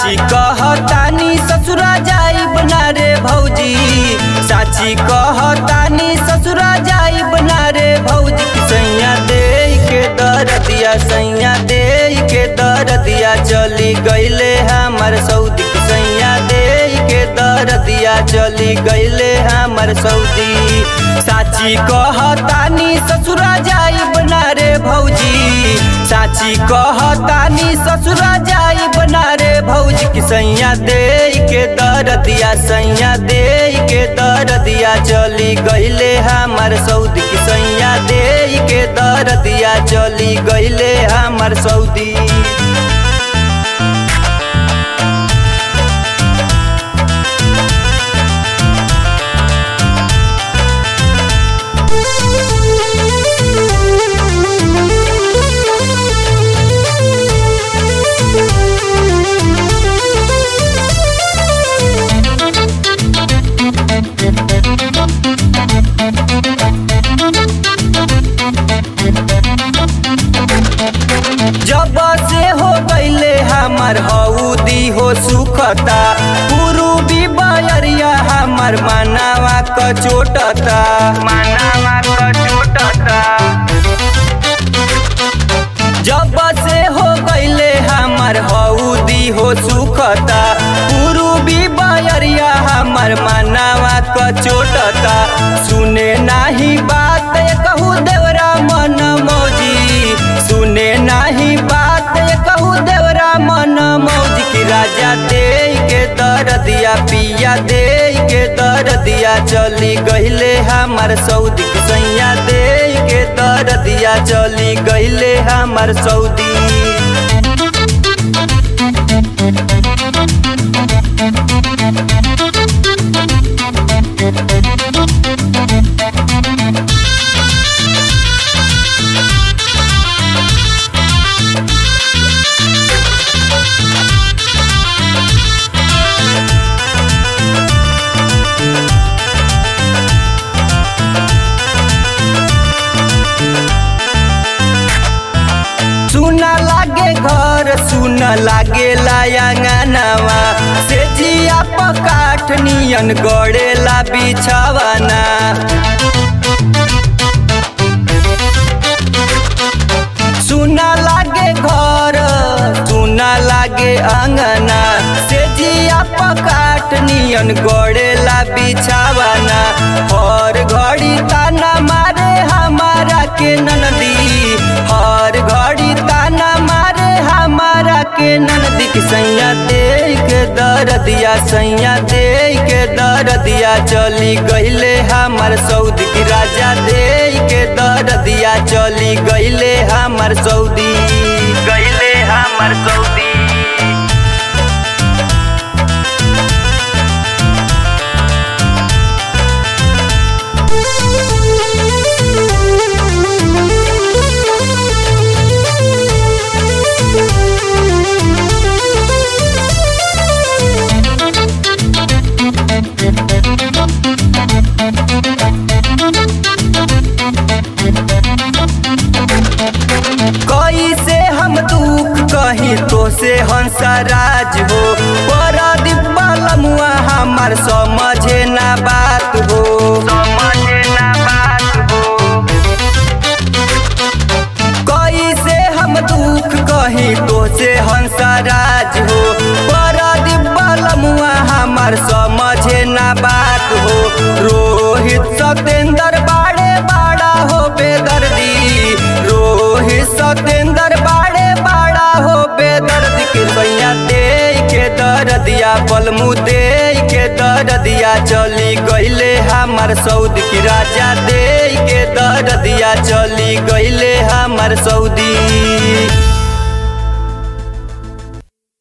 साची कहतानी ससुरा जाई बना रे भौजी साची कहतानी ससुरा जाई बना रे भौजी की सैया दे के दर दिया सैया दे के दर दिया चली गईले हमर सऊदी की सैया दे के दर दिया चली गईले हमर सऊदी साची कहतानी ससुरा जाई बना रे भौजी साची कहतानी ससुरा जाई बना रे भौजी की सैया दे के दर दिया सैया दे के दर दिया चली गईले हमर सऊदी की सैया दे के दर दिया चली गईले हमर सऊदी जब से हो गईले हमर हऊदी हो सुखता पूर्वी बयरिया हमर मानावा क चोटता मानावा क चोटता जब से हो गईले हमर हऊदी हो सुखता पूर्वी बयरिया हमर मानावा क चोटता सुने नाही बात कहू देवरा मन मौजी सुने नाही बात कहू देवरा मन मौज की राजा दे के दर दिया पिया दे के दर दिया चली गईले हमर सऊदी की सैया दे के दर दिया चली गईले हमर सऊदी सुना लागे घर सुन लागे लायांगनावा से जिया पकाठ नियन गड़ेला बिछावाना सुना लागे घर सुना लागे अंगना से जिया पकाठ नियन गड़ेला बिछावाना हर घड़ी ताना मारे हमारा के ननदी हर घड़ी ताना मारे हमारा के ननदी की सैया दे के दर दिया सैया दे के दर दिया चली गईले हमर सऊदी की राजा दे के दर दिया चली गईले हमर सऊदी गईले हमर सऊदी कैसे हम दुख कही तो से हंसराज हो परदीप बलमुआ हमार समझे ना बात हो समझे ना बात हो कैसे हम दुख कही तो से हंसराज हो परदीप बलमुआ हमार समझे ना बात हो रोहित सतेंद्र बाड़े बाड़ा हो बेदर्दी रोहित सतेंद्र बाड़े बाड़ा हो बेदर्द के भैया दे के दर दिया पलमू दे के दर दिया चली गईले हमर सऊदी की राजा दे के दर दिया चली गईले हमर सऊदी